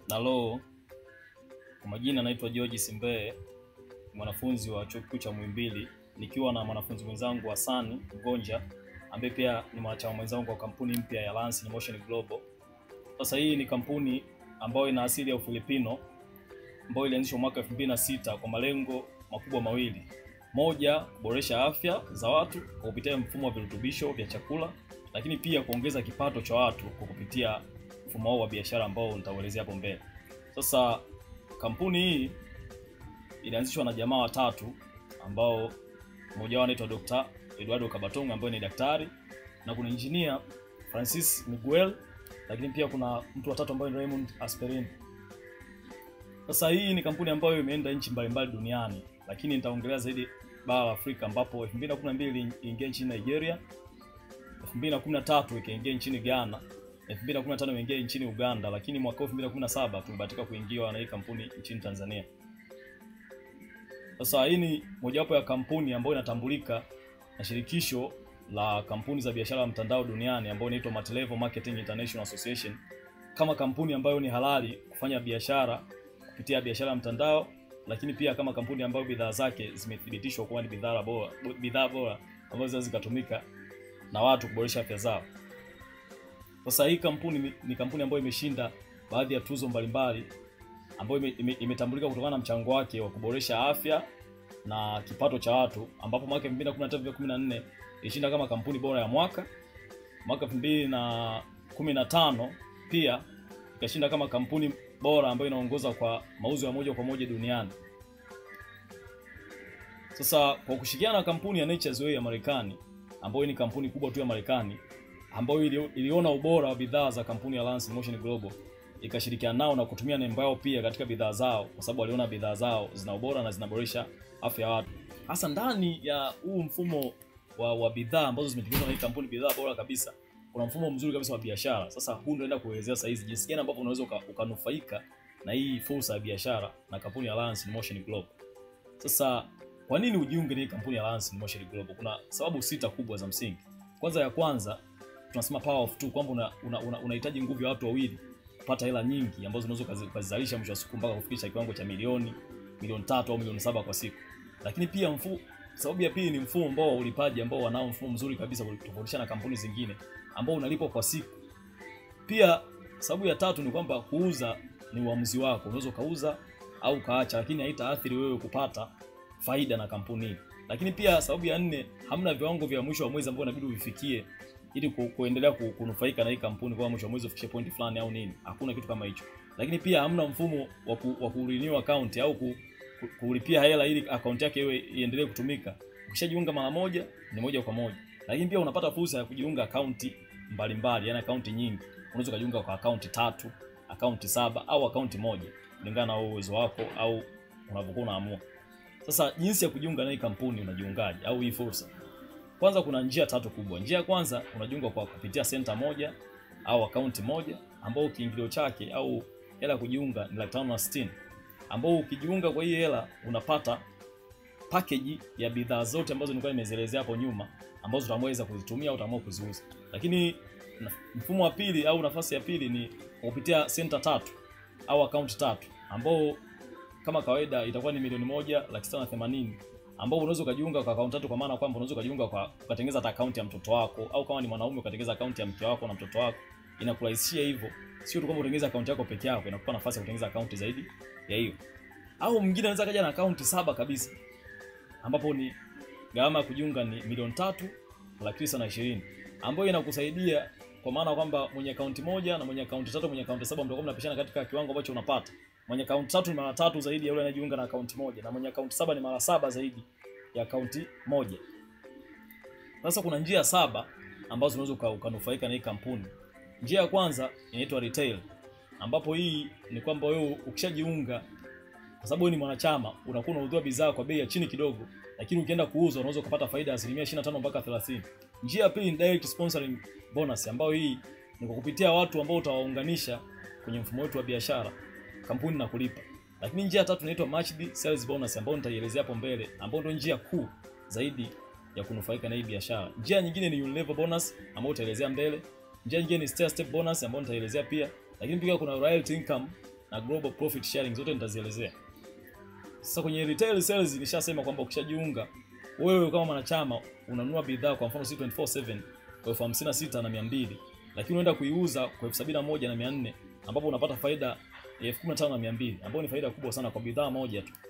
Nalo kwa majina naitwa George Simbeye, mwanafunzi wa chuo kikuu cha Muhimbili, nikiwa na mwanafunzi mwenzangu Hassan Mgonja ambaye pia ni mwanachama mwenzangu wa kampuni mpya ya Lance in Motion Global. Sasa hii ni kampuni ambayo ina asili ya Ufilipino ambayo ilianzishwa mwaka 2006 kwa malengo makubwa mawili. Moja, kuboresha afya za watu kwa kupitia mfumo wa virutubisho vya chakula, lakini pia kuongeza kipato cha watu kwa kupitia mfumo wao wa biashara ambao nitauelezea hapo mbele. Sasa kampuni hii ilianzishwa na jamaa watatu ambao mmoja wao anaitwa Dr. Eduardo Kabatonga ambaye ni daktari na kuna engineer Francis Miguel, lakini pia kuna mtu watatu ambaye ni Raymond Asperin. Sasa hii ni kampuni ambayo imeenda nchi mbalimbali duniani, lakini nitaongelea zaidi bara la Afrika ambapo 2012 iliingia nchini Nigeria, 2013 ikaingia nchini Ghana, 2015 imeingia nchini Uganda, lakini mwaka 2017 tumebahatika kuingiwa na hii kampuni nchini Tanzania. Sasa hii ni mojawapo ya kampuni ambayo inatambulika na shirikisho la kampuni za biashara ya mtandao duniani ambayo inaitwa Multilevel Marketing International Association kama kampuni ambayo ni halali kufanya biashara kupitia biashara ya mtandao, lakini pia kama kampuni ambayo bidhaa zake zimethibitishwa kuwa ni bidhaa bora, bidhaa bora ambazo zinaweza zikatumika na watu kuboresha afya zao. Sasa hii kampuni ni, ni kampuni ambayo imeshinda baadhi ya tuzo mbalimbali ambayo ime- ime- imetambulika kutokana na mchango wake wa kuboresha afya na kipato cha watu, ambapo mwaka 2013 14 ilishinda kama kampuni bora ya mwaka. Mwaka 2015 pia ikashinda kama kampuni bora ambayo inaongoza kwa mauzo ya moja kwa moja duniani. Sasa kwa kushirikiana na kampuni ya Nature's Way ya Marekani ambayo ni kampuni kubwa tu ya Marekani ambayo ili, iliona ubora wa bidhaa za kampuni ya Lance Motion Global ikashirikiana nao na kutumia nembo yao pia katika bidhaa zao, kwa sababu waliona bidhaa zao zina ubora na zinaboresha afya ya watu. Hasa ndani ya huu mfumo wa, wa bidhaa ambazo zimetengenezwa na hii kampuni, bidhaa bora kabisa, kuna mfumo mzuri kabisa wa biashara. Sasa huu ndio naenda kuelezea sasa hizi jinsi gani ambavyo unaweza uka- ukanufaika na hii fursa ya biashara na kampuni ya Lance in Motion Global. Sasa kwa nini ujiunge na hii kampuni ya Lance in Motion Global? Kuna sababu sita kubwa za msingi. Kwanza ya kwanza tunasema power of two, kwamba unahitaji una, una, unahitaji nguvu ya watu wawili kupata hela nyingi ambazo unaweza ukazi- ukazizalisha mwisho wa siku mpaka kufikisha kiwango cha milioni milioni tatu au milioni saba kwa siku. Lakini pia mfu, sababu ya pili ni mfumo ambao wa ulipaji ambao wanao mfumo mzuri kabisa kutofautisha na kampuni zingine ambao unalipwa kwa siku. Pia sababu ya tatu ni kwamba kuuza ni uamuzi wako, unaweza ukauza au ukaacha, lakini haitaathiri wewe kupata faida na kampuni hii. Lakini pia sababu ya nne, hamna viwango vya mwisho wa mwezi ambao inabidi uvifikie ili ku, kuendelea ku, kunufaika na hii kampuni kwa mwisho wa mwezi ufikishe point fulani au nini. Hakuna kitu kama hicho. Lakini pia hamna mfumo wa ku, wa ku renew account au ku, ku, kulipia hela ili account yake iwe iendelee kutumika. Ukishajiunga mara moja ni moja kwa moja. Lakini pia unapata fursa ya kujiunga akaunti mbalimbali, yani akaunti nyingi. Unaweza kujiunga kwa akaunti tatu, akaunti saba au akaunti moja kulingana na uwezo wako au unavyokuwa unaamua. Sasa jinsi ya kujiunga na hii kampuni unajiungaje au hii fursa? Kwanza kuna njia tatu kubwa. Njia ya kwanza unajiunga kwa kupitia center moja au akaunti moja ambao kiingilio chake au hela ya kujiunga ni laki tano na sitini ambao ukijiunga kwa hii hela unapata package ya bidhaa zote ambazo nilikuwa nimezielezea hapo nyuma ambazo utaweza kuzitumia au utaamua kuziuza. Lakini na- mfumo wa pili au nafasi ya pili ni kwa kupitia center tatu au akaunti tatu ambao kama kawaida itakuwa ni milioni moja laki sita na themanini ambao unaweza ukajiunga kwa akaunti tatu, kwa maana kwamba unaweza ukajiunga kwa ukatengeneza hata akaunti ya mtoto wako, au kama ni mwanaume ukatengeneza akaunti ya mke wako na mtoto wako. Inakurahisishia hivyo, sio tu kwamba utengeneza akaunti yako peke yako, inakupa nafasi ya kutengeneza akaunti zaidi ya hiyo. Au mwingine anaweza kaja na akaunti saba kabisa, ambapo ni gharama ya kujiunga ni milioni tatu laki tisa na ishirini ambayo inakusaidia kwa maana kwamba mwenye akaunti moja na mwenye akaunti tatu, mwenye akaunti saba mtakuwa mnapishana katika kiwango ambacho unapata. Mwenye akaunti tatu ni mara tatu zaidi ya yule anayejiunga na akaunti moja, na mwenye akaunti saba ni mara saba zaidi ya akaunti moja. Sasa kuna njia saba ambazo unaweza uka- ukanufaika na hii kampuni. Njia ya kwanza inaitwa retail, ambapo hii ni kwamba wewe ukishajiunga, kwa sababu wewe ni mwanachama, unakuwa unaudhia bidhaa kwa bei ya chini kidogo, lakini ukienda kuuza unaweza ukapata faida ya asilimia 25 mpaka 30. Njia ya pili ni direct sponsoring bonus, ambayo hii ni kwa kupitia watu ambao utawaunganisha kwenye mfumo wetu wa biashara, kampuni na kulipa. Lakini njia ya tatu inaitwa matched sales bonus, ambayo nitaielezea hapo mbele, ambayo ndio njia kuu zaidi ya kunufaika na hii biashara. Njia nyingine ni unilever bonus ambayo utaelezea mbele. Njia nyingine ni stair step bonus ambayo nitaelezea pia, lakini pia kuna royalty income na global profit sharing zote nitazielezea. Sasa kwenye retail sales nishasema kwamba ukishajiunga wewe kama mwanachama unanunua bidhaa kwa mfano C247 kwa elfu hamsini na sita na mia mbili lakini unaenda kuiuza kwa elfu sabini na moja na mia nne ambapo unapata faida ya elfu kumi na tano na mia mbili ambayo ni faida kubwa sana kwa bidhaa moja tu.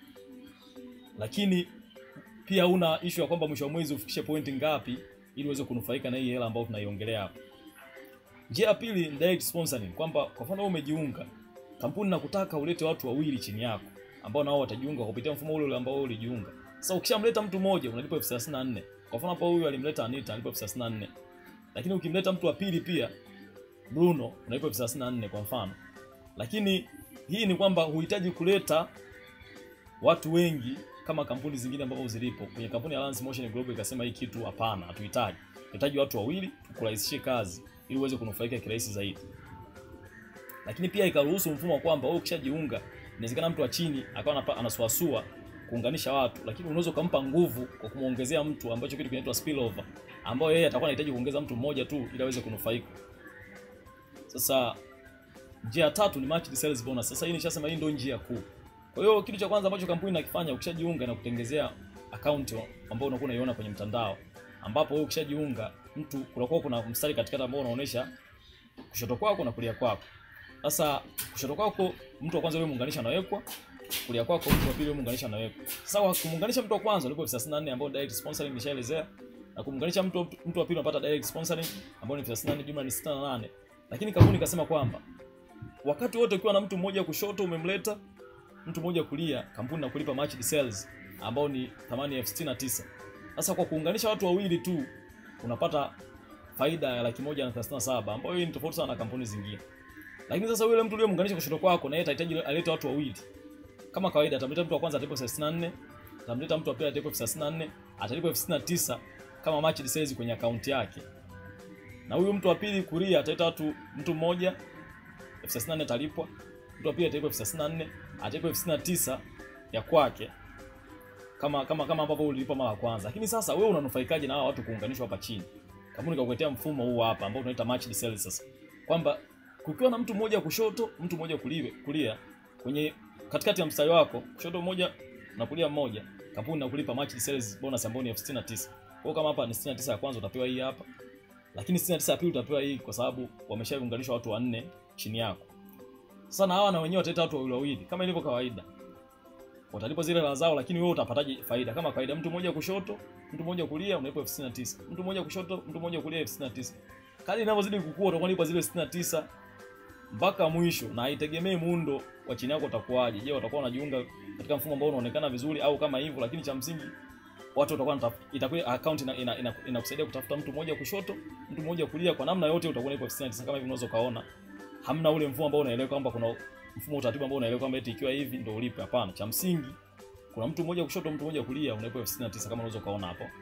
Lakini pia una issue ya kwamba mwisho wa mwezi ufikishe pointi ngapi ili uweze kunufaika na hii hela ambayo tunaiongelea hapa. Njia ya pili ni direct sponsoring, kwamba kwa mfano wewe umejiunga, kampuni nakutaka ulete watu wawili chini yako ambao nao watajiunga kupitia mfumo ule ule ambao wewe ulijiunga. Sasa ukishamleta mtu mmoja unalipa elfu thelathini na nne. Kwa mfano hapo huyu alimleta Anita analipa elfu thelathini na nne. Lakini ukimleta mtu wa pili pia Bruno unalipa elfu thelathini na nne kwa mfano. Lakini hii ni kwamba huhitaji kuleta watu wengi kama kampuni zingine ambazo zilipo. Kwenye kampuni ya Lance Motion Global ikasema hii kitu hapana, hatuhitaji. Tunahitaji watu wawili tukurahisishie kazi ili uweze kunufaika kirahisi zaidi. Lakini pia ikaruhusu mfumo wa kwamba wewe ukishajiunga, inawezekana mtu wa chini akawa anasuasua kuunganisha watu, lakini unaweza ukampa nguvu kwa kumuongezea mtu ambacho kitu kinaitwa spillover, ambao yeye atakuwa anahitaji kuongeza mtu mmoja tu ili aweze kunufaika. Sasa njia ya tatu ni matched sales bonus. Sasa hii nishasema hii ndio njia kuu. Kwa hiyo kitu cha kwanza ambacho kampuni inakifanya ukishajiunga na kutengezea account ambayo unakuwa unaiona kwenye mtandao, ambapo wewe ukishajiunga mtu kunakuwa kuna mstari katikati ambao unaonyesha kushoto kwako na kulia kwako. Sasa kushoto kwako mtu wa kwanza yule muunganisha anawekwa, kulia kwako mtu wa pili yule muunganisha anawekwa. Sasa kwa kumuunganisha mtu wa kwanza ulipo 34 ambao direct sponsoring nishaelezea na kumuunganisha mtu mtu wa pili unapata direct sponsoring ambao ni 34 jumla ni 68. Lakini kampuni ikasema kwamba wakati wote ukiwa na mtu mmoja kushoto umemleta mtu mmoja kulia, kampuni nakulipa matched sales ambao ni thamani elfu sitini na tisa. Sasa kwa kuunganisha watu wawili tu unapata faida ya laki moja na thelathini na saba ambayo hii ni tofauti sana na kampuni zingine. Lakini sasa yule mtu uliyemuunganisha kushoto kwako na yeye atahitaji alete watu wawili. Kama kawaida atamleta mtu wa kwanza atalipa elfu thelathini na nne, atamleta mtu wa pili atalipa elfu thelathini na nne, atalipa elfu sitini na tisa kama matched sales kwenye akaunti yake. Na huyu mtu wa pili kulia ataleta watu mtu mmoja elfu thelathini na nne atalipwa. Mtu wa pili atalipwa elfu thelathini na nne, atalipwa elfu sitini na tisa ya kwake kama kama kama ambavyo ulilipa mara ya kwanza. Lakini sasa wewe unanufaikaje na hao watu kuunganishwa hapa chini? Kampuni ikakuletea mfumo huu hapa ambao tunaita matched sales sasa. Kwamba kukiwa na mtu mmoja kushoto, mtu mmoja kulia, kulia kwenye katikati ya mstari wako, kushoto mmoja na kulia mmoja, kampuni inakulipa matched sales bonus ambayo ni elfu sitini na tisa. Kwa hiyo kama hapa ni 69 ya kwanza utapewa hii hapa. Lakini 69 ya pili utapewa hii kwa sababu wameshaunganishwa watu wanne chini yako. Sasa na hawa na wenyewe wataleta watu wawili wawili kama ilivyo kawaida watalipa zile hela zao, lakini wewe utapataje faida? Kama kawaida, mtu mmoja kushoto, mtu mmoja kulia, unalipa elfu sitini na tisa. Mtu mmoja kushoto, mtu mmoja kulia, elfu sitini na tisa. Kadri inavyozidi kukua, utakuwa unalipa zile sitini na tisa mpaka mwisho, na haitegemei muundo wa chini yako utakuwaje. Je, watakuwa wanajiunga katika mfumo ambao unaonekana vizuri au kama hivyo? Lakini cha msingi watu watakuwa itakuwa account ina, ina, ina, inakusaidia kutafuta mtu mmoja kushoto, mtu mmoja kulia, kwa namna yote utakuwa unalipa elfu sitini na tisa kama hivi unaweza kaona. Hamna ule mfumo ambao unaelewa kwamba kuna mfumo utaratibu ambao unaelewa kwamba eti ikiwa hivi ndio ulipe. Hapana, cha msingi kuna mtu mmoja kushoto, mtu mmoja kulia, unalipa elfu sitini na tisa kama unaweza kaona hapo.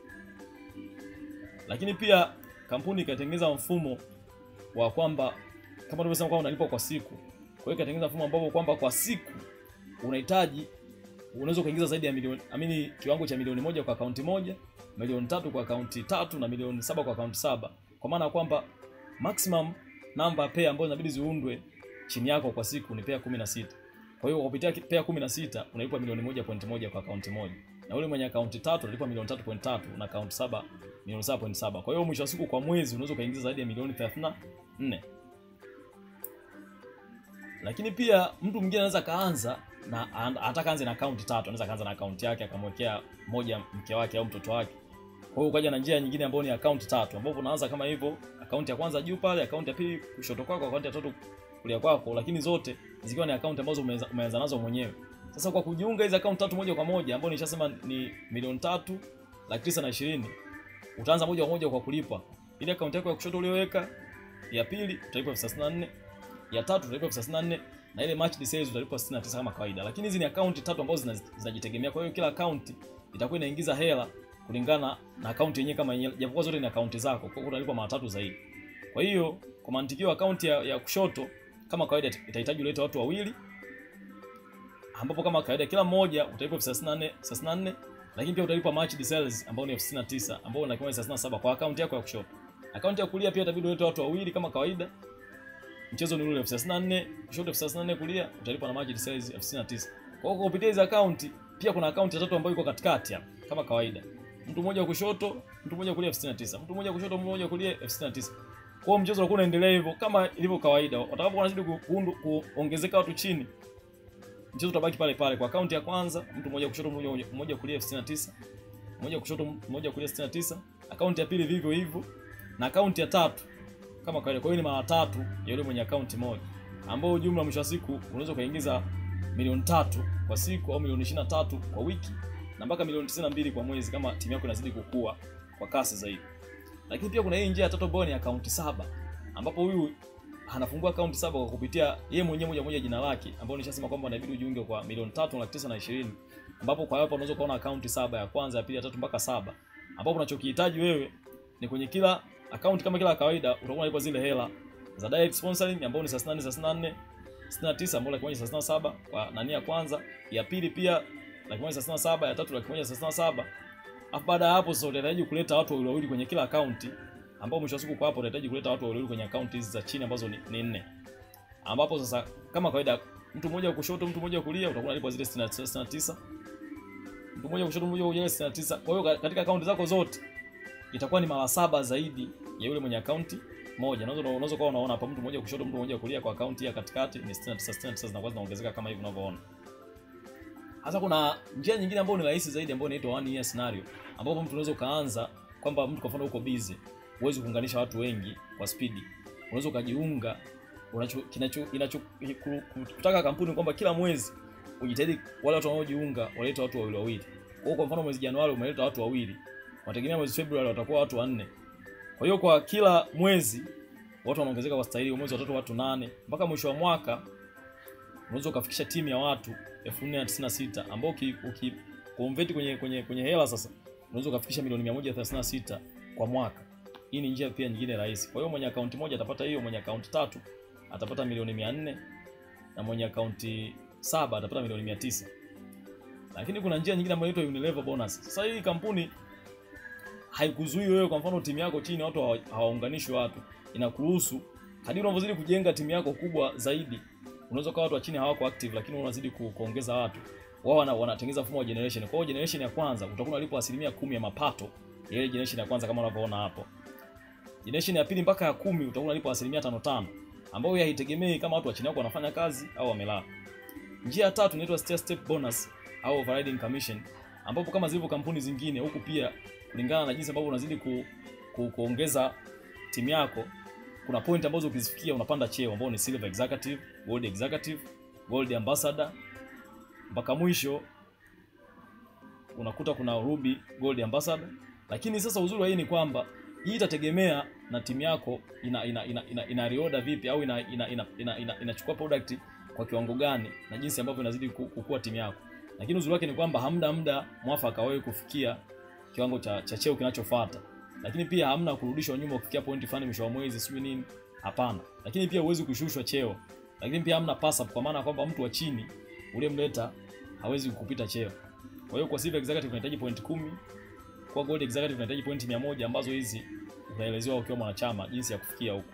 Lakini pia kampuni ikatengeneza mfumo wa kwamba kama tulivyosema kwamba unalipa kwa siku. Kwa hiyo ikatengeneza mfumo ambapo kwamba kwa siku unahitaji unaweza kuingiza zaidi ya milioni amini, kiwango cha milioni moja kwa akaunti moja, milioni tatu kwa akaunti tatu na milioni saba kwa akaunti saba, kwa maana ya kwamba maximum namba pair ambazo inabidi ziundwe chini yako kwa siku ni pair 16. Kwa hiyo kupitia pair 16 unalipa milioni moja point moja kwa akaunti moja. Na ule mwenye akaunti tatu unalipa milioni 3.3 na akaunti saba milioni 7.7. Kwa hiyo mwisho wa siku kwa mwezi unaweza kuingiza zaidi ya milioni 34. Lakini pia mtu mwingine anaweza kaanza na anataka anze na akaunti tatu, anaweza kaanza na akaunti yake akamwekea moja mke wake au mtoto wake. Kwa hiyo ukaja na njia nyingine ambayo ni akaunti tatu, ambapo unaanza kama hivyo, akaunti ya kwanza juu pale, akaunti ya pili kushoto kwako, akaunti ya tatu kulia kwako, lakini zote zikiwa ni akaunti ambazo umeanza nazo mwenyewe. Sasa kwa kujiunga hizo akaunti tatu moja kwa moja, ambapo nishasema ni milioni tatu laki tisa na ishirini, utaanza moja kwa moja kwa kulipa ile akaunti yako ya kushoto uliyoweka, ya pili utalipa elfu thelathini na nne, ya tatu utalipa elfu thelathini na nne na ile matched sales utalipa 69 kama kawaida. Lakini hizi ni akaunti tatu ambazo zinajitegemea, kwa hiyo kila akaunti itakuwa inaingiza hela kulingana na akaunti yenyewe kama yenyewe, japokuwa zote ni akaunti zako, kwa hiyo utalipa mara tatu zaidi. Kwa hiyo kwa mantikio akaunti ya, ya kushoto kama kawaida itahitaji ulete watu wawili, ambapo kama kawaida kila mmoja utalipa elfu thelathini na nne thelathini na nne lakini pia utalipa matched sales ambao ni elfu sitini na tisa ambao ni thelathini na saba kwa akaunti yako ya kushoto. Akaunti ya kulia pia itabidi ulete watu wawili kama kawaida, mchezo ni ule elfu thelathini na nne kushoto elfu thelathini na nne kulia utalipa na market size elfu sitini na tisa kwa hiyo kwa kupitia hizi akaunti pia kuna akaunti ya tatu ambayo iko katikati hapa kama kawaida mtu mmoja kushoto mtu mmoja kulia elfu sitini na tisa mtu mmoja kushoto mtu mmoja kulia elfu sitini na tisa kwa hiyo mchezo unakuwa unaendelea hivyo kama ilivyo kawaida watakapokuwa wanazidi ku- kuundu- kuongezeka watu chini mchezo utabaki pale pale kwa akaunti ya kwanza mtu mmoja kushoto mmoja mmoja kulia elfu sitini na tisa mmoja kushoto mmoja kulia 69 akaunti ya pili vivyo hivyo na akaunti ya tatu kama kawaida kwa hiyo ni mara tatu ya yule mwenye akaunti moja ambao jumla mwisho wa siku unaweza ukaingiza milioni tatu kwa siku au milioni 23 kwa wiki na mpaka milioni 92 kwa mwezi kama timu yako inazidi kukua kwa kasi zaidi lakini pia kuna hii njia ya tatu ambayo ni akaunti saba ambapo huyu anafungua akaunti saba kwa kupitia yeye mwenyewe moja moja jina lake ambao nishasema kwamba inabidi ujiunge kwa milioni tatu laki tisa na ishirini ambapo kwa hapa unaweza kuona akaunti saba ya kwanza ya pili ya tatu mpaka saba ambapo unachokihitaji wewe ni kwenye kila akaunti kama kila kawaida utakuwa unalipa zile hela za direct sponsoring ambao ni 38 34 69 ambao laki moja 37 kwa nani ya kwanza ya pili pia laki moja 37 ya tatu laki moja 37 Alafu baada ya hapo sasa utahitaji kuleta watu wawili wawili kwenye kila akaunti ambao mwisho wa siku kwa hapo utahitaji kuleta watu wawili wawili kwenye akaunti hizi za chini ambazo ni, ni nne ambapo sasa kama kawaida mtu mmoja kushoto mtu mmoja kulia utakuwa unalipa zile 69 mtu mmoja kushoto mmoja kulia 69 kwa hiyo katika akaunti zako zote itakuwa ni mara saba zaidi ya yule mwenye akaunti moja unaweza unaweza kuwa unaona hapa mtu mmoja kushoto mtu mmoja kulia kwa akaunti ya katikati ni 69 69 zinakuwa zinaongezeka kama hivi unavyoona hasa kuna njia nyingine ambayo ni rahisi zaidi ambayo inaitwa one year scenario ambapo mtu unaweza ukaanza kwamba mtu kwa mfano uko busy huwezi kuunganisha watu wengi kwa spidi unaweza ukajiunga unacho kinacho inacho kutaka kampuni kwamba kila mwezi ujitahidi wale watu wanaojiunga walete watu wawili wawili kwa hiyo kwa mfano mwezi Januari umeleta watu wawili unategemea mwezi Februari watakuwa watu wanne kwa hiyo kwa kila mwezi watu wanaongezeka kwa staili mwezi wa tatu watu nane mpaka mwisho wa mwaka unaweza ukafikisha timu ya watu 1496 ambao uki, uki convert kwenye kwenye kwenye hela sasa unaweza ukafikisha milioni 136 kwa mwaka. Hii ni njia pia nyingine rahisi. Kwa hiyo mwenye akaunti moja atapata hiyo, mwenye akaunti tatu atapata milioni 400 na mwenye akaunti saba atapata milioni 900. Lakini kuna njia nyingine ambayo inaitwa Unilever bonus. Sasa hii kampuni haikuzuii wewe, kwa mfano timu yako chini watu hawaunganishwi watu, inakuruhusu kadiri unavyozidi kujenga timu yako kubwa zaidi unaweza kuwa watu wa chini hawako active lakini unazidi ku, kuongeza watu wao wana, wanatengeneza mfumo wa generation. Kwa hiyo generation ya kwanza utakuwa unalipwa asilimia kumi ya mapato ya ile generation ya kwanza kama unavyoona hapo. Generation ya pili mpaka ya kumi utakuwa unalipwa asilimia tano tano ambayo haitegemei kama watu wa chini yako wanafanya kazi au wamelala. Njia ya tatu inaitwa stair step bonus au overriding commission ambapo kama zilivyo kampuni zingine huku pia kulingana na jinsi ambavyo unazidi ku, ku, kuongeza timu yako kuna point ambazo ukizifikia unapanda cheo ambao ni silver executive, gold executive, gold ambassador mpaka mwisho unakuta kuna ruby gold ambassador. Lakini sasa uzuri wa hii ni kwamba hii itategemea na timu yako ina ina ina, ina, ina reorder vipi au ina ina ina, ina, ina, inachukua product kwa kiwango gani na jinsi ambavyo inazidi kukua timu yako. Lakini uzuri wake ni kwamba hamna muda mwafaka wewe kufikia kiwango cha, cha cheo kinachofuata lakini pia hamna kurudishwa nyuma ukifikia pointi fulani mwisho wa mwezi sijui nini hapana lakini pia huwezi kushushwa cheo lakini pia hamna pass up kwa maana kwamba mtu wa chini uliyemleta hawezi kukupita cheo kwa hiyo kwa silver executive unahitaji point kumi kwa gold executive unahitaji point 100 ambazo hizi utaelezewa ukiwa mwanachama jinsi ya kufikia huko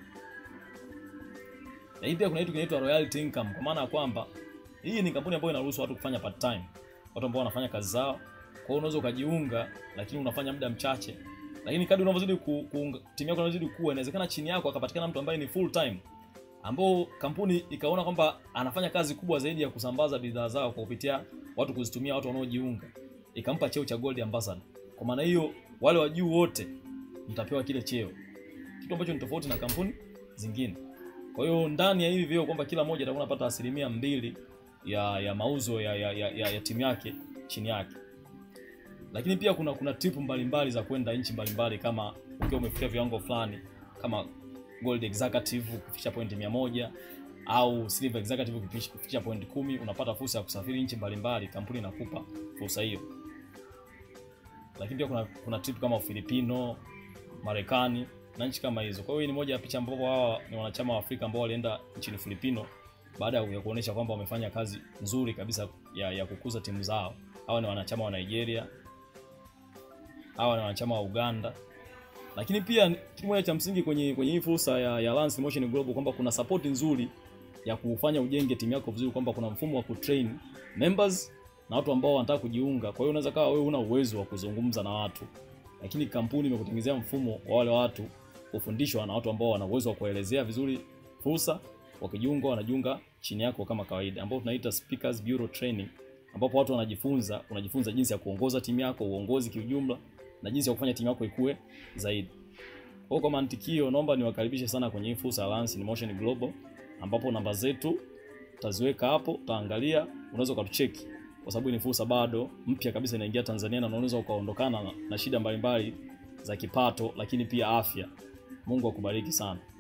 na hii pia kuna kitu kinaitwa royalty income kwa maana ya kwamba hii ni kampuni ambayo inaruhusu watu kufanya part time watu ambao wanafanya kazi zao kwa hiyo unaweza ukajiunga lakini unafanya muda mchache lakini kadri unavyozidi ku, ku, timu yako inavyozidi kuwa inawezekana chini yako akapatikana mtu ambaye ni full time ambao kampuni ikaona kwamba anafanya kazi kubwa zaidi ya kusambaza bidhaa zao kwa kupitia watu kuzitumia watu wanaojiunga ikampa cheo cha gold ambassador kwa maana hiyo wale wa juu wote mtapewa kile cheo kitu ambacho ni tofauti na kampuni zingine kwa hiyo ndani ya hivi vyeo kwamba kila mmoja atakuwa anapata asilimia mbili ya ya mauzo ya, ya, ya, ya, ya timu yake chini yake lakini pia kuna kuna tip mbalimbali za kwenda nchi mbalimbali kama ukiwa umefikia viwango fulani kama gold executive kufikisha point 100 au silver executive kufikisha point kumi unapata fursa ya kusafiri nchi mbalimbali kampuni inakupa fursa hiyo lakini pia kuna kuna tip kama Ufilipino Marekani na nchi kama hizo kwa hiyo ni moja ya picha ambapo hawa ni wanachama wa Afrika ambao walienda nchini Filipino baada ya kuonyesha kwamba wamefanya kazi nzuri kabisa ya, ya kukuza timu zao hawa ni wanachama wa Nigeria hawa ni wanachama wa Uganda lakini pia kitu moja cha msingi kwenye kwenye hii fursa ya, ya Lance Motion Global kwamba kuna support nzuri ya kufanya ujenge timu yako vizuri, kwamba kuna mfumo wa kutrain members na watu ambao wanataka kujiunga. Kwa hiyo unaweza kawa wewe una uwezo wa kuzungumza na watu, lakini kampuni imekutengenezea mfumo wa wale watu kufundishwa na watu ambao wana uwezo wa kuelezea vizuri fursa. Wakijiunga wanajiunga chini yako kama kawaida, ambao tunaita speakers bureau training, ambapo watu wanajifunza, unajifunza jinsi ya kuongoza timu yako, uongozi kiujumla, na jinsi ya kufanya timu yako ikue zaidi. Kwa kwa mantikio, naomba niwakaribishe sana kwenye hii fursa ya Lance in Motion Global, ambapo namba zetu utaziweka hapo, utaangalia, unaweza ukatucheki kwa sababu ni fursa bado mpya kabisa inaingia Tanzania, na unaweza ukaondokana na, na shida mbalimbali za kipato, lakini pia afya. Mungu akubariki sana.